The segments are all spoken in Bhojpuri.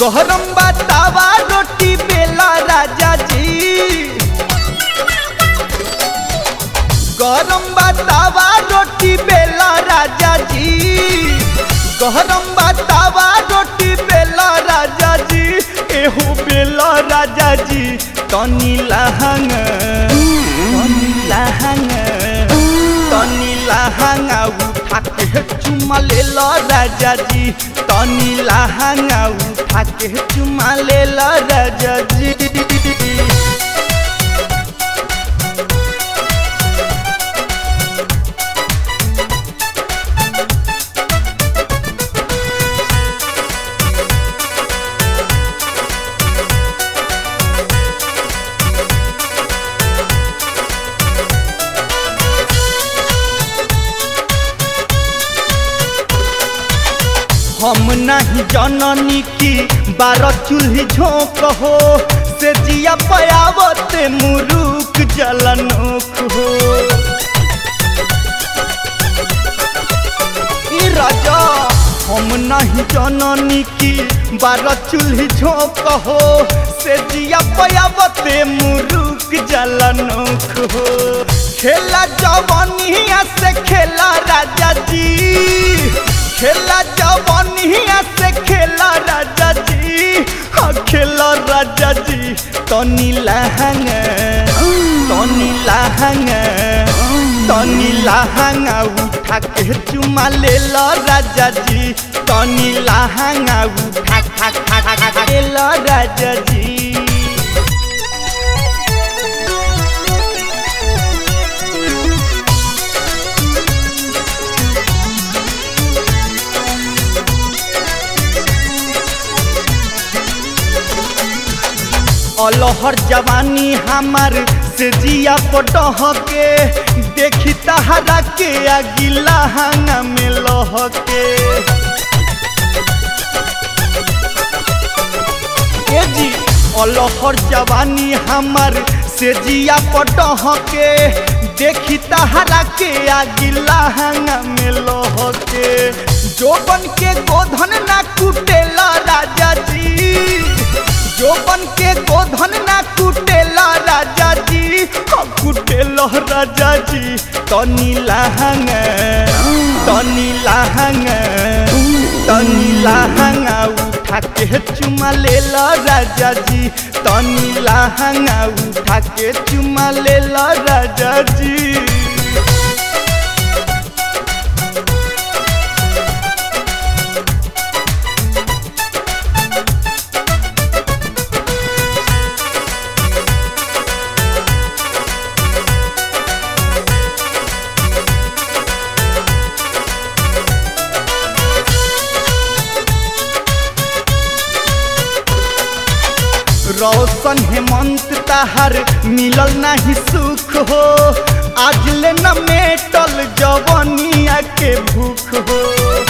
गहरम बतावा रोटी बेला राजा जी गरम बतावा रोटी बेला राजा जी गहरम बतावा रोटी बेला राजा जी एहो बेला राजा जी तनी लहंग तनी लहंग तनी लहंगा उठा के चुमा ले लो राजा जी तनी लहंगा उठा के चुमा ले लो राजा जी हम नहीं जननी की बारह चूल्ही झोंक हो से जिया पयावत मुरुक जलनोक हो ई राजा हम नहीं जननी की बारह चूल्ही झोंक हो से जिया पयावत मुरुक जलनोक हो खेला जवनिया से खेला राजा जी खेला जवनिया से खेला राजा जी हाँ खेला राजा जी तनी लहंग तनी लहंग तनी लहंगा उठा के चुमा ले लो राजा जी तनी लहंगा उठा खा खा खा खा ले लो राजा जी अलहर जवानी हमार से जिया पटह के देखी तहरा के अगिला हंगा में लह के ए जी अलहर जवानी हमार से जिया पटह के देखी तहरा के अगिला हंगा में लह के जोबन के गोधन ना कुटेला राजा जी जोबन के गोधन ना कुटेला राजा जी हम कुटेला राजा जी तनी लहंग तनी लहंग तनी लहंगा उठा के चुमा ले लो राजा जी तनी लहंगा उठा के चुमा ले लो राजा जी रौशन हेमंत तहार मिलल नहीं सुख हो आज ले न मेटल जवनिया के भूख हो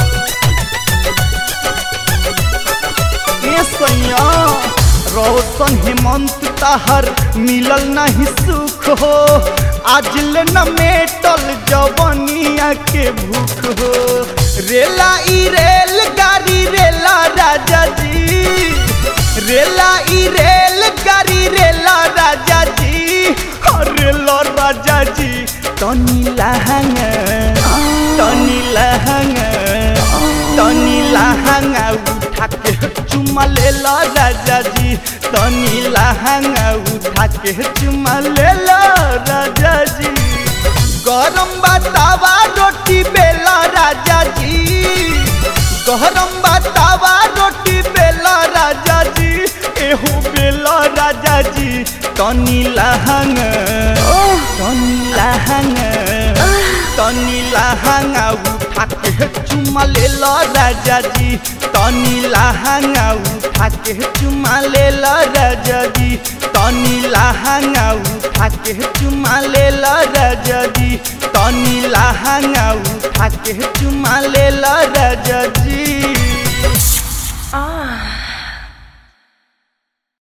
ए सैया रौशन हेमंत तहार मिलल नहीं सुख हो आज ले न मेटल जवनिया के भूख हो रेला ई रेल गाड़ी रेला राजा जी रेला ई रेल गाड़ी रेला राजा जी रेला राजा जी तनी लहंग तनी लहंग तनी लहंगा उठा के चुमा ले लो राजा जी तनी लहंगा उठा के चुमा ले लो राजा जी गरम बतावा रोटी बेला राजा जी गरम बतावा रोटी बेला राजा जी एहो बेला राजा जी तनी लहंग तनी लहंग तनी लहंगा उठा के चुमा ले लो राजा जी तनी लहंगा उठा के चुमा ले लो राजा जी तनी लहंगा उठा के चुमा ले लो राजा जी तनी लहंगा उठा के चुमा ले लो